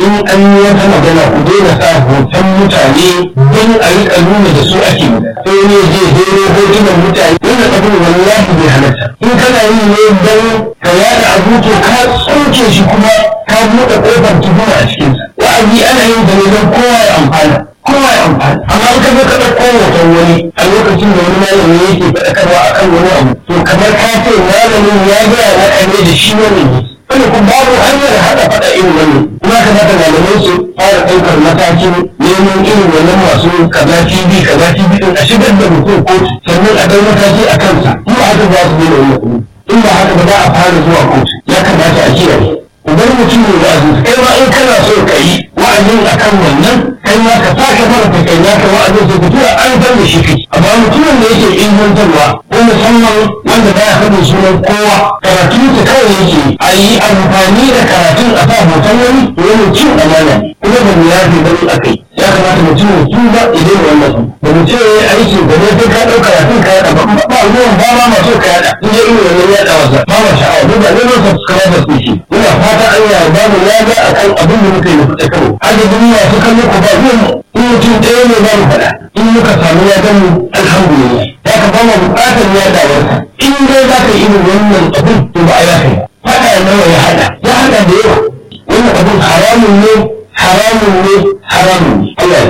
in an yi wata magana ku daina sa hoton mutane don a riƙa nuna da su ake sai ne zai daina hotunan mutane wannan abin wallahi bai halatta in kana yi ne don ka yada abu to ka tsoke shi kuma ka buɗe ƙofar tuhuma a cikinsa wa'azi ana yin da ne don kowa ya amfana kowa ya amfani amma in ka zo ka ɗauko hoton wani a lokacin da wani malami yake faɗakarwa akan wani abu to kamar ka ce malamin ya gaya na ne da shi wani ne wani kuma babu hanyar haɗa faɗa irin wani kuma kamata malamai su fara ɗaukar matakin neman irin wannan masu kaza tv kaza tv ɗin a shigar da mutum kotu sannan a ɗau mataki a kansa in ba haka za su daina wannan kuɗi in ba haka ba za a fara zuwa kotu ya kamata a kiyaye idan mutum ne wa'azi kai ma in kana so ka yi wa'azin akan wannan kai ma ka sake fara ta kai naka wa'azin sai fito an san da shi kai amma mutumin da yake ingantarwa ko musamman wanda baya faɗin sunan kowa karatu ta kawai yake a yi amfani da karatun a sa hoton wani to wani cin amana ne kuma ba mu yafe bane a kai ya kamata mutum ya tuba idan wannan da mutum ya yi aiki da ne sai ka ɗau karatun ka yaɗa ba ba ruwan ba ma masu ka yaɗa in ya irin wannan yaɗa wasa ba ma sha'awa ba ne ba su kama da su shi ina fata Allah ya ba mu lada akan abin da muka yi da fita karo adadin masu kallon ku ba ruwan in mutum ɗaya ne za mu faɗa in muka samu ya mu alhamdulillah ya ka ba mu buƙatar yaɗawarsa in dai za ka yi irin wannan abin to ba a yafe faɗa nawa ya haɗa ya haɗa da yawa wannan abin haramun ne haramun ne haramun ne